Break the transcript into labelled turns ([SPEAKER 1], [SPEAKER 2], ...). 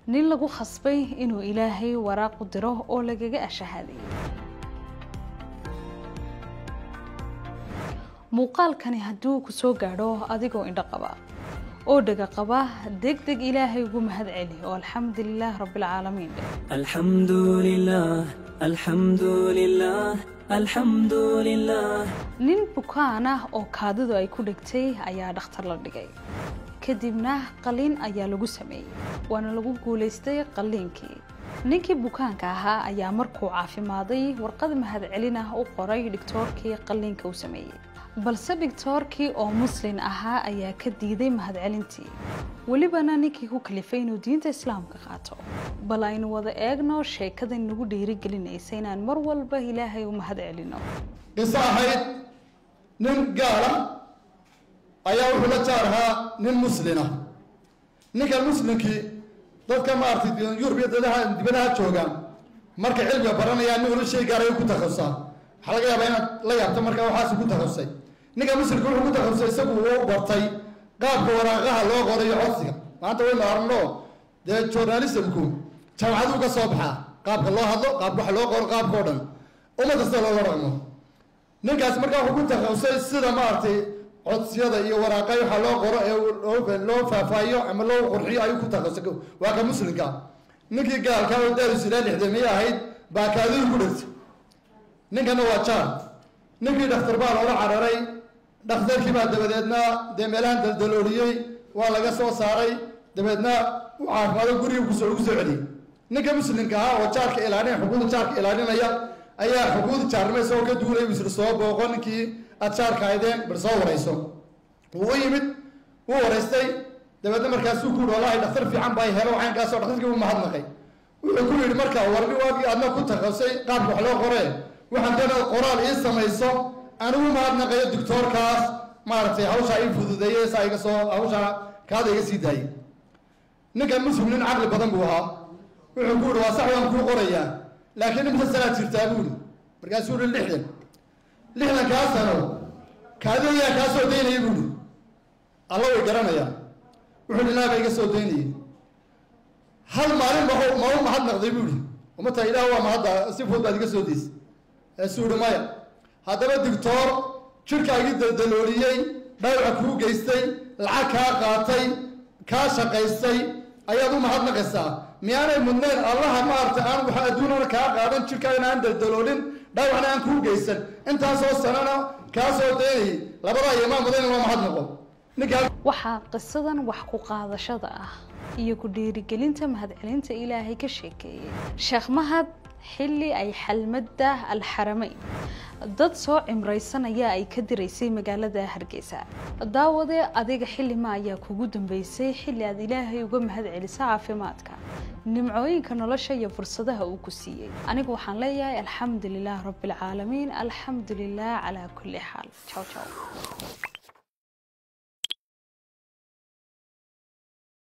[SPEAKER 1] nin lagu khasbay inuu ilaahay waraaq u diro oo lagaga ashahaaday muuqaalkani hadduu ku soo gaadho adigoo indho qaba oo dhega qaba deg deg ilaahay ugu mahad celi oo alxamdulilaah rabbilcaalamiin dheh
[SPEAKER 2] الحمد لله الحمد لله الحمد لله
[SPEAKER 1] nin bukaan ah oo kaadidu ay ku dhigtay ayaa dhakhtar la dhigay kadibna qaliin ayaa lagu sameeyey waana lagu guulaystay qaliinkii ninkii bukaanka ahaa ayaa markuu caafimaaday warqad mahadcelin ah u qoray dhigtoorkii qaliinka u sameeyey balse dhigtoorkii oo muslin ahaa ayaa ka diiday mahadcelintii welibana ninkii ku kalifay inuu diinta islaamka qaato bal aynu wada eegno sheekada nagu dhiirigelinaysa inaan mar walba ilaahay u mahad celino
[SPEAKER 3] qiso ahayd nin gaala ayaa wuxuu la jaar ahaa nin muslina ninkan muslimkii dadka maaragtay yurub iyo dadaha dibadaha jooga markay cilmiga baranayaan nin wala shay gaarayo ku takhasustaa waxaa laga yaabaa inaad la yaabto markaa waxaasi ku takhasusay ninka muslimka wuxuu ku takhasusay isagu uu bartay qaabka waraaqaha loo qorayo codsiga maanta waynu aragno dee journalismku jaamacaduu ka soo baxaa qaabka loo hadlo qaabka wax loo qoro qaabka o dhan uma kasta looga dhaqmo ninkaas markaa wuxuu ku takhasusay sida maaragtay codsiyada iyo waraaqa waxa loo qoro ee loo faahfaahiyo ama loo qurxiyo ayuu ku takhasusay waa ka muslimka ninkii gaalka oo daaris ilaa lixdamiye ahayd baa kaadidii ku dhegtay ninkana waa jaar ninkii dhakhtar baa loola cararay dhakhtarkii baa dabadeedna dee meelahan daldalooliyey waa laga soo saaray dabeedna u caafimaado guriga kusoo ugu soo celiyey ninka muslimka ahaa oo jaarka ilaalinaya xuquuqda jaarka ilaalinaya ayaa xuquuqda jaarnimo isagoo ka duulay isla soo booqo ninkii aad jaarka aydeen bal soo warayso wuu u yimid wuu waraystay dabeedna markaasuu ku yihi wallahi dhakhtar fiican baa helo caynkaasoo dhakhtarkii u mahadnaqay wuxuu ku yidhi marka warni waagii adna ku takhasusay qaabka wax loo qoree waxaan doonaa qoraal ii samayso anigu mahadnaqayo doctoorkaas maaragtay hawshaa ii fududeeyey saa iga soo hawshaa kaada iga sii daayey ninkan muslim nin caqli badan buu ahaa wuxuu ku yihi waa sax waan kuu qorayaa laakiin imse sanaad jirtaa buu yihi markaasuu yihi lixdan lixdan kaa sano kaadi ayaa kaa soo daynayay buu yihi alla way garanayaan wuxuu yihi ilaah baa iga soo daynayay hal maalin ma ma u mahadnaqday buu yihi umata ilaah waa mahadda si fudud baad iga soo daysay eesuu yihi maya haddaba digtoor jirkaagii daldalooliyey dhaawaca kuu geystay lacag kaa qaatay kaa shaqaystay ayaad u mahadnaqaysaa miyaanay mudnayn allaha maaragtay aan waxa adduunana kaa qaadan jirkaagana aan daldaloolin dhaawacna aan kuu geysan intaasoo sanana kaa soo daynayay labadaa iyo maa mudan in loo mahadnaqo ninkaa
[SPEAKER 1] waxaa qisadan wax ku qaadashada ah iyo ku dhiirigelinta mahadcelinta ilaahay ka sheekeeyey sheekh mahad xilli ay xalmadda alxarameyn dad soo cimraysanaya ay ka diraysay magaalada hargeysa daawadee adiga xillima ayaa kugu dambeysay xilli aad ilaahay uga mahad celiso caafimaadka nimcooyinka nolosha iyo fursadaha uu ku siiyey anigu waxaan leeyahay alxamdu lilah rabbi alcaalamiin alxamdu lilah calaa kulli xaal jaw jaw